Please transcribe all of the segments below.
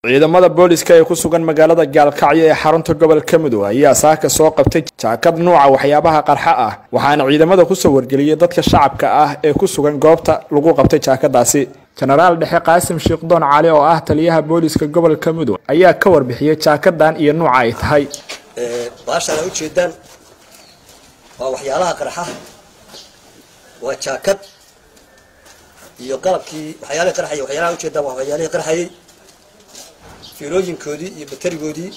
ciidamada booliska ee ku sugan magaalada gaalkacyo ee xarunta gobolka mudug ayaa saaka soo qabtay jaakad nuuca waxyaabaha qarxa ah waxaana ciidamada kusoo wargeliyey dadka shacabka ah ee ku sugan goobta lagu qabtay jaakadaasi jenaraal dhexe qaasim shiikhdoon cali oo ah taliyaha booliska gobolka mudug ayaa ka warbixiyey jaakadan iyo nuuca ay tahay baashaan ay ujeedaan waa waxyaalaha qarxa waa jaakad iyo qalabkii waxyaalihii qarxayay waxyaalaha ujeedaan waa waxyaalihii qarxayay fiilooyinkoodii iyo baterigoodii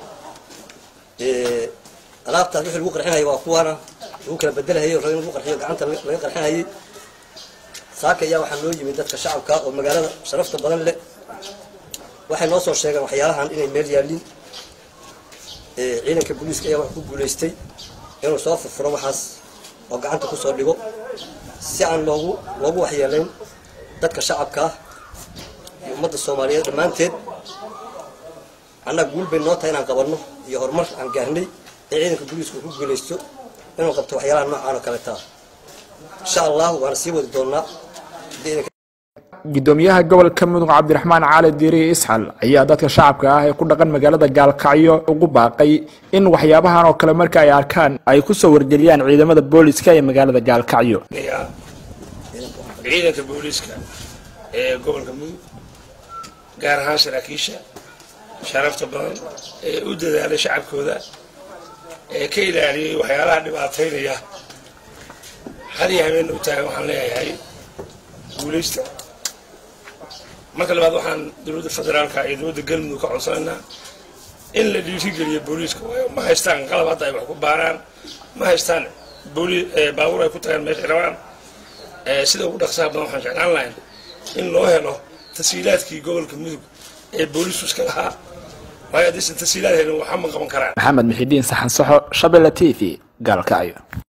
alaabtaas wixii lagu qarxinayay waa kuwaana lagu kala bedelahayay o in lagu qarxiyo gacanta laga qarxinayay saaka ayaa waxaa noo yimid dadka shacabka oo magaalada sharafta badan leh waxay noo soo sheegeen waxyaalahan inay meel yaalin ciidanka booliiska ayaa wax ku guulaystay inuu soo furfuro waxaas oo gacanta kusoo dhigo si aan loogu loogu waxyeelayn dadka shacabka ah iyo ummadda soomaaliyeed dhammaanteed annaga guul bay noo tahay inaan qabanno iyo horumar aan gaarnay ee ciidanka booliisku ku guulaysto inuu qabto waxyaalaha noocaan oo kaleeta insha allahu waana sii wadi doonaa gudoomiyaha gobolka mudug cabdiraxmaan cali diiri isxal ayaa dadka shacabka ah ee ku dhaqan magaalada gaalkacyo ugu baaqay in waxyaabahan oo kale marka ay arkaan ay kusoo wargeliyaan ciidamada booliska ee magaalada gaalkacyo ciidanka booliiska ee gobolka mudug gaar ahaan saraakiisha sharafta badan ee u dadaalay shacabkooda ee ka ilaaliyay waxyaalaha dhibaataynaya had iyo habeen u taagan waxaan leeyahay guulaysta marka labaad waxaan dowladda federaalka iyo dowladda galmudug ka codsanaynaa in la dhiirigeliyo booliiska waayo ma haystaan qalab hadda ay wax ku baaraan ma haystaan baabuur ay ku tagaan meeshay rabaan sida ugu dhaqsaha badan waxaan jeclaan lahayn in loo helo tashiilaadkii gobolka mudug ee booliisku iska lahaa waayo haddaysan tashiilaad helin waxba ma qaban karaan maxamed mixidiin saxan saxo shabelle t v gaalkacyo